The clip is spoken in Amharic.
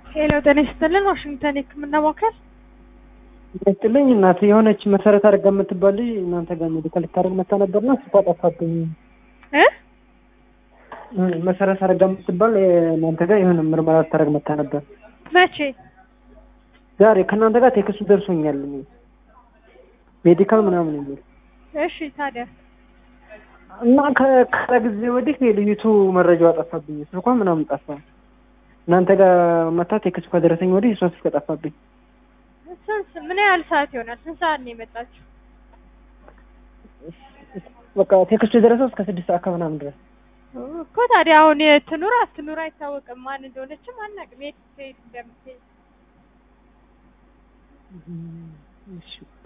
ሄሎ ጤና ይስጥልን ዋሽንግተን የህክምና ማዕከል ይመስጥልኝ እናት የሆነች መሰረት አድርጋ የምትባል ልጅ እናንተ ጋር ሜዲካል ልታደርግ መታ ነበርና ስቷ ጠፋብኝ። እ መሰረት አድርጋ የምትባል እናንተ ጋር የሆነ ምርመራ ልታደርግ መታ ነበር። መቼ ዛሬ ከእናንተ ጋር ቴክስቱ ደርሶኛል። ሜዲካል ምናምን የሚል እሺ ታዲያ እና ከከረ ጊዜ ወዲህ የልዩቱ መረጃዋ ጠፋብኝ። ስልኳ ምናምን ጠፋ። እናንተ ጋር መታ ቴክስቱ ከደረሰኝ ወዲህ እሷ ስልክ ጠፋብኝ። ስንት ምን ያህል ሰዓት ይሆናል? ስንት ሰዓት ነው የመጣችው? በቃ ቴክስቱ የደረሰው እስከ ስድስት ሰዓት ከምናምን ድረስ እኮ ታዲያ አሁን ትኑር አትኑር አይታወቅም። ማን እንደሆነችም አናውቅም። የት ትሄድ እንደምትሄድ እሺ